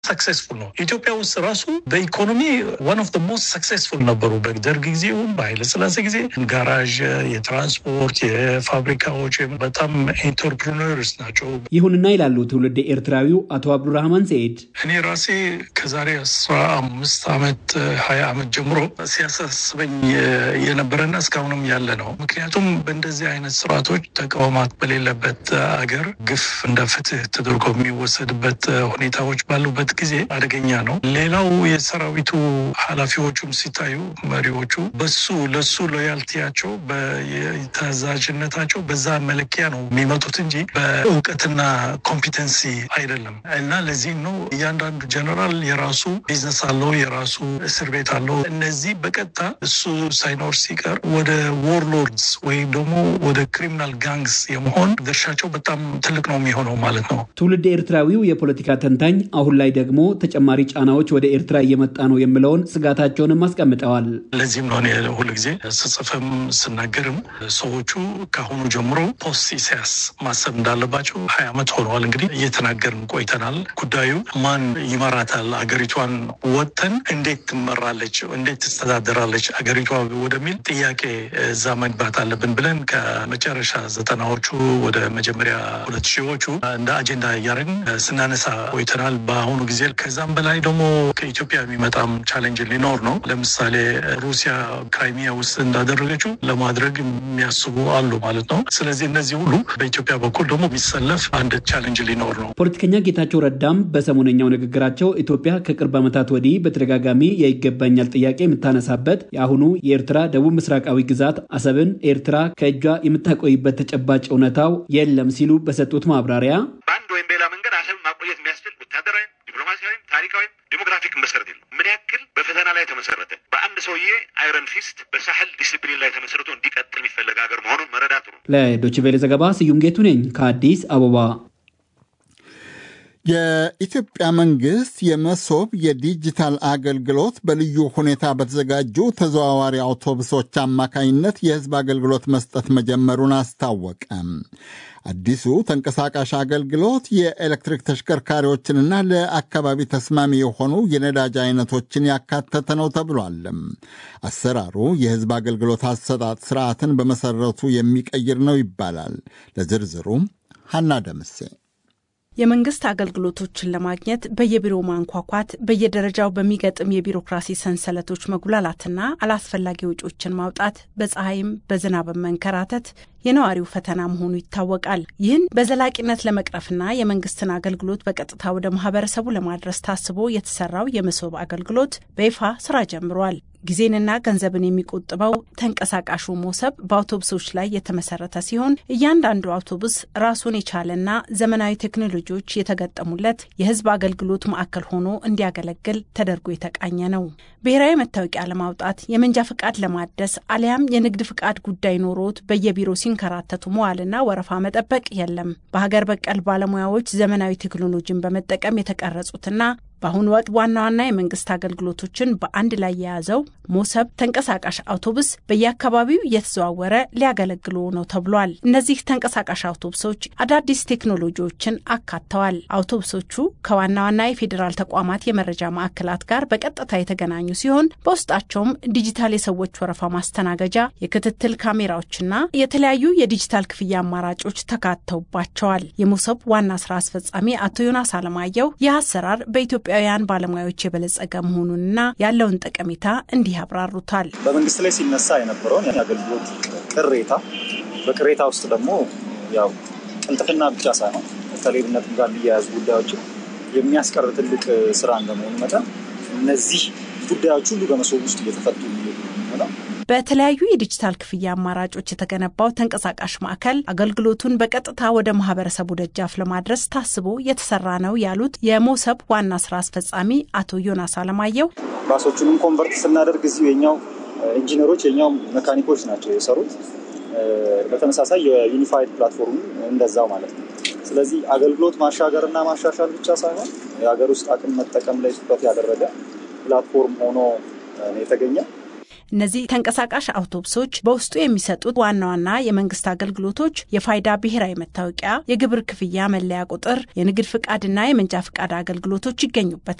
ሰክሴስፉል ነው። ኢትዮጵያ ውስጥ ራሱ በኢኮኖሚ ዋን ኦፍ ሞስት ሰክሴስፉል ነበሩ። በደርግ ጊዜውም በኃይለስላሴ ጊዜ ጋራዥ፣ የትራንስፖርት፣ የፋብሪካዎች በጣም ኢንተርፕሪነርስ ናቸው። ይሁንና ይላሉ ትውልድ ኤርትራዊው አቶ አብዱራህማን ሰኢድ እኔ ራሴ ከዛሬ አስራ አምስት ዓመት ሀያ ዓመት ጀምሮ ሲያሳስበኝ የነበረና እስካሁንም ያለ ነው። ምክንያቱም በእንደዚህ አይነት ስርዓቶች ተቃውማት በሌለበት አገር ግፍ እንደ ፍትህ ተደርጎ የሚወሰድበት ሁኔታዎች ባሉበት ጊዜ አደገኛ ነው። ሌላው የሰራዊቱ ኃላፊዎቹም ሲታዩ መሪዎቹ በሱ ለሱ ሎያልቲያቸው በተዛዥነታቸው በዛ መለኪያ ነው የሚመጡት እንጂ በእውቀትና ኮምፒተንሲ አይደለም። እና ለዚህም ነው እያንዳንዱ ጀነራል የራሱ ቢዝነስ አለው፣ የራሱ እስር ቤት አለው። እነዚህ በቀጥታ እሱ ሳይኖር ሲቀር ወደ ዎርሎርድስ ወይም ደግሞ ወደ ክሪሚናል ጋንግስ የመሆን ድርሻቸው በጣም ትልቅ ነው የሚሆነው ማለት ነው። ትውልድ ኤርትራዊው የፖለቲካ ተንታኝ አሁን ላይ ደግሞ ተጨማሪ ጫናዎች ወደ ኤርትራ እየመጣ ነው የሚለውን ስጋታቸውንም አስቀምጠዋል። ለዚህም ነው እኔ ሁልጊዜ ስጽፍም ስናገርም ሰዎቹ ከአሁኑ ጀምሮ ፖስት ኢሳያስ ማሰብ እንዳለባቸው ሀያ ዓመት ሆነዋል እንግዲህ እየተናገርን ቆይተናል። ጉዳዩ ማን ይመራታል፣ አገሪቷን ወጥተን እንዴት ትመራለች፣ እንዴት ትስተዳደራለች አገሪቷ ወደሚል ጥያቄ እዛ መግባት አለብን ብለን ከመጨረሻ ዘጠናዎቹ ወደ መጀመሪያ ሁለት ሺዎቹ እንደ አጀንዳ እያደረግን ስናነሳ ቆይተናል። በአሁኑ ጊዜ ከዛም በላይ ደግሞ ከኢትዮጵያ የሚመጣም ቻሌንጅ ሊኖር ነው። ለምሳሌ ሩሲያ ክራይሚያ ውስጥ እንዳደረገችው ለማድረግ የሚያስቡ አሉ ማለት ነው። ስለዚህ እነዚህ ሁሉ በኢትዮጵያ በኩል ደግሞ የሚሰለፍ አንድ ቻሌንጅ ሊኖር ነው። ፖለቲከኛ ጌታቸው ረዳም በሰሞነኛው ንግግራቸው ኢትዮጵያ ከቅርብ ዓመታት ወዲህ በተደጋጋሚ የይገባኛል ጥያቄ የምታነሳበት የአሁኑ የኤርትራ ደቡብ ምስራቃዊ ግዛት አሰብን ኤርትራ ከእጇ የምታቆይበት ተጨባጭ እውነታው የለም ሲሉ በሰጡት ማብራሪያ በአንድ ወይም በሌላ መንገድ አሰብን ማቆየት የሚያስችል ወታደራዊም ዲፕሎማሲያዊም ታሪካዊም ዲሞግራፊክ መሰረት የለም። ምን ያክል በፈተና ላይ ተመሰረተ በአንድ ሰውዬ አይረን ፊስት በሳህል ዲስፕሊን ላይ ተመስርቶ እንዲቀጥል የሚፈለግ ሀገር መሆኑን መረዳት ነው። ለዶችቬሌ ዘገባ ስዩም ጌቱ ነኝ ከአዲስ አበባ። የኢትዮጵያ መንግስት የመሶብ የዲጂታል አገልግሎት በልዩ ሁኔታ በተዘጋጁ ተዘዋዋሪ አውቶቡሶች አማካኝነት የህዝብ አገልግሎት መስጠት መጀመሩን አስታወቀ። አዲሱ ተንቀሳቃሽ አገልግሎት የኤሌክትሪክ ተሽከርካሪዎችንና ለአካባቢ ተስማሚ የሆኑ የነዳጅ አይነቶችን ያካተተ ነው ተብሏል። አሰራሩ የህዝብ አገልግሎት አሰጣጥ ስርዓትን በመሰረቱ የሚቀይር ነው ይባላል። ለዝርዝሩ ሀና ደምሴ የመንግስት አገልግሎቶችን ለማግኘት በየቢሮው ማንኳኳት፣ በየደረጃው በሚገጥም የቢሮክራሲ ሰንሰለቶች መጉላላትና አላስፈላጊ ወጪዎችን ማውጣት፣ በፀሐይም በዝናብም መንከራተት የነዋሪው ፈተና መሆኑ ይታወቃል። ይህን በዘላቂነት ለመቅረፍና የመንግስትን አገልግሎት በቀጥታ ወደ ማህበረሰቡ ለማድረስ ታስቦ የተሰራው የመሶብ አገልግሎት በይፋ ስራ ጀምሯል። ጊዜንና ገንዘብን የሚቆጥበው ተንቀሳቃሹ ሞሰብ በአውቶቡሶች ላይ የተመሰረተ ሲሆን እያንዳንዱ አውቶቡስ ራሱን የቻለና ዘመናዊ ቴክኖሎጂዎች የተገጠሙለት የህዝብ አገልግሎት ማዕከል ሆኖ እንዲያገለግል ተደርጎ የተቃኘ ነው። ብሔራዊ መታወቂያ ለማውጣት፣ የመንጃ ፍቃድ ለማደስ አሊያም የንግድ ፍቃድ ጉዳይ ኖሮት በየቢሮ ሲንከራተቱ መዋልና ወረፋ መጠበቅ የለም። በሀገር በቀል ባለሙያዎች ዘመናዊ ቴክኖሎጂን በመጠቀም የተቀረጹትና በአሁኑ ወቅት ዋና ዋና የመንግስት አገልግሎቶችን በአንድ ላይ የያዘው ሞሰብ ተንቀሳቃሽ አውቶቡስ በየአካባቢው እየተዘዋወረ ሊያገለግሉ ነው ተብሏል። እነዚህ ተንቀሳቃሽ አውቶቡሶች አዳዲስ ቴክኖሎጂዎችን አካተዋል። አውቶቡሶቹ ከዋና ዋና የፌዴራል ተቋማት የመረጃ ማዕከላት ጋር በቀጥታ የተገናኙ ሲሆን በውስጣቸውም ዲጂታል የሰዎች ወረፋ ማስተናገጃ፣ የክትትል ካሜራዎችና የተለያዩ የዲጂታል ክፍያ አማራጮች ተካተውባቸዋል። የሞሰብ ዋና ስራ አስፈጻሚ አቶ ዮናስ አለማየሁ ይህ አሰራር በኢትዮጵያ ኢትዮጵያውያን ባለሙያዎች የበለጸገ መሆኑንና ያለውን ጠቀሜታ እንዲህ ያብራሩታል። በመንግስት ላይ ሲነሳ የነበረውን የአገልግሎት ቅሬታ በቅሬታ ውስጥ ደግሞ ያው ቅልጥፍና ብቻ ሳይሆን ከሌብነት ጋር የሚያያዙ ጉዳዮችን የሚያስቀር ትልቅ ስራ እንደመሆኑ መጠን እነዚህ ጉዳዮች ሁሉ በመሶብ ውስጥ እየተፈቱ ነው። በተለያዩ የዲጂታል ክፍያ አማራጮች የተገነባው ተንቀሳቃሽ ማዕከል አገልግሎቱን በቀጥታ ወደ ማህበረሰቡ ደጃፍ ለማድረስ ታስቦ የተሰራ ነው ያሉት የሞሰብ ዋና ስራ አስፈጻሚ አቶ ዮናስ አለማየሁ ባሶቹንም ኮንቨርት ስናደርግ እዚሁ የኛው ኢንጂነሮች የኛው መካኒኮች ናቸው የሰሩት። በተመሳሳይ የዩኒፋይድ ፕላትፎርም እንደዛው ማለት ነው። ስለዚህ አገልግሎት ማሻገር እና ማሻሻል ብቻ ሳይሆን የሀገር ውስጥ አቅም መጠቀም ላይ ትኩረት ያደረገ ፕላትፎርም ሆኖ የተገኘ እነዚህ ተንቀሳቃሽ አውቶቡሶች በውስጡ የሚሰጡት ዋና ዋና የመንግስት አገልግሎቶች የፋይዳ ብሔራዊ መታወቂያ፣ የግብር ክፍያ መለያ ቁጥር፣ የንግድ ፍቃድና የመንጃ ፍቃድ አገልግሎቶች ይገኙበታል።